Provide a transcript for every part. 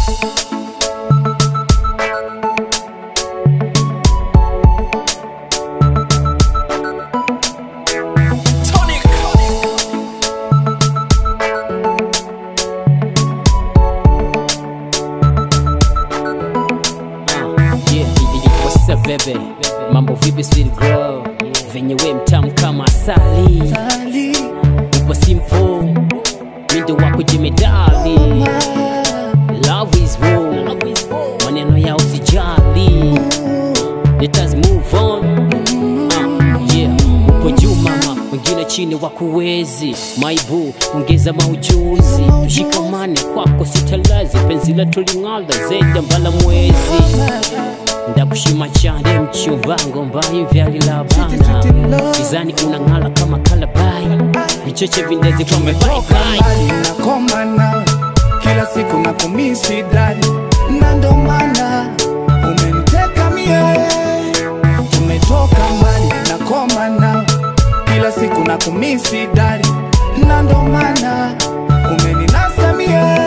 Yeah, what's up baby? Mambo vipi sweet girl? Venye we mtamu kama asali. Upo simple. Mindo wako jemedali. Love is war. Maneno ya usijali. Let us move on. Uh, yeah, upo juu mama, wengine chini wakuwezi. Maibu, ongeza maujuzi, tushikamane kwako sitalazi, penzi letu ling'ala zaidi mbala mwezi ndakushima chande mchumbango mbayi vyalilabana izani unang'ala kama kalabai vicheche vindezi kwa Tumetoka mebaibai mbali na koma nawe, kila siku na kumisi dali, na ndo maana umeniteka mie. Tumetoka mbali na koma nawe, kila siku na kumisi dali, na ndo maana umeninasa mie.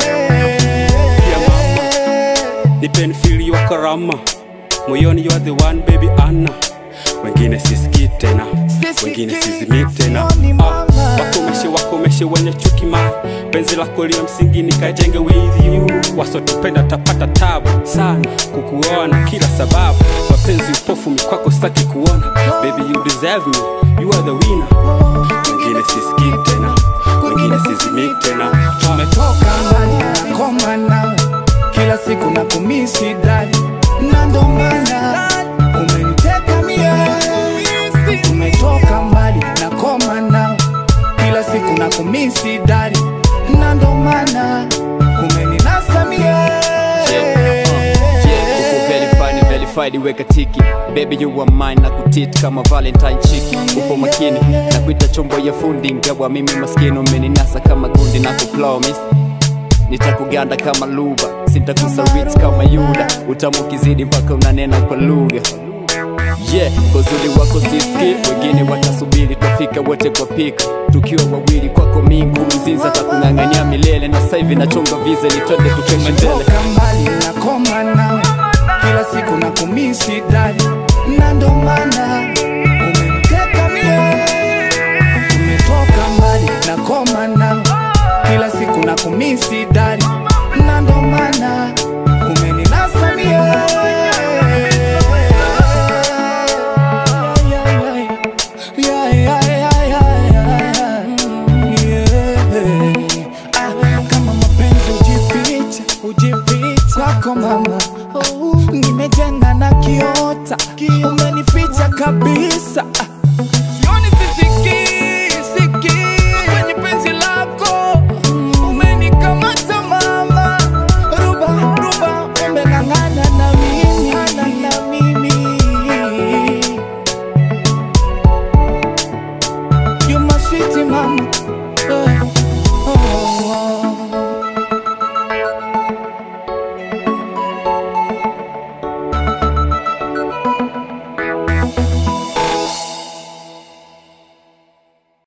nipeni fili wa karama moyoni you are the one baby Anna wengine sisikii tena Sisikii wengine sizimii tena moyoni, Ah, mama. wakomeshe wakomeshe wenye chuki mali penzi lako liwe msingi nikajenge with you wasotupenda tapata tabu sana kukuona kila sababu mapenzi upofu mikwako sitaki kuona baby you deserve me you are the winner wengine sisikii tena wengine sizimii tena Ah, Tumetoka mbali na koma nawe, kila siku na kumisi dali, na ndo maana umeniteka mie. Tumetoka mbali na koma nawe, kila siku na kumisi dali, na ndo maana umeninasa mie. uko verified verified weka tiki baby you are mine na kutit kama valentine chick upo makini na kuita chombo ya fundi ngawa mimi maskini umeninasa kama gundi na kupromise nitakuganda kama luba sitakusawit kama yuda utamu kizidi mpaka unanena kwa lugha yeah uzuri wako siski wengine watasubiri twafika wote kwa pika tukiwa wawili kwako mingu mzinza takung'ang'ania milele na sasa hivi nachonga vize nitwende tukeshe mbele Tumetoka mbali na koma nawe, kila siku na kumisi dali, na ndo maana umeniteka mie. Tumetoka mbali na koma nawe, kila siku na kumisi dali, na ndo maana umeninasa mie. Yeah, yeah, yeah, yeah, yeah. Yeah. Ah, kama mapenzi ujifiche, ujifiche kwako mama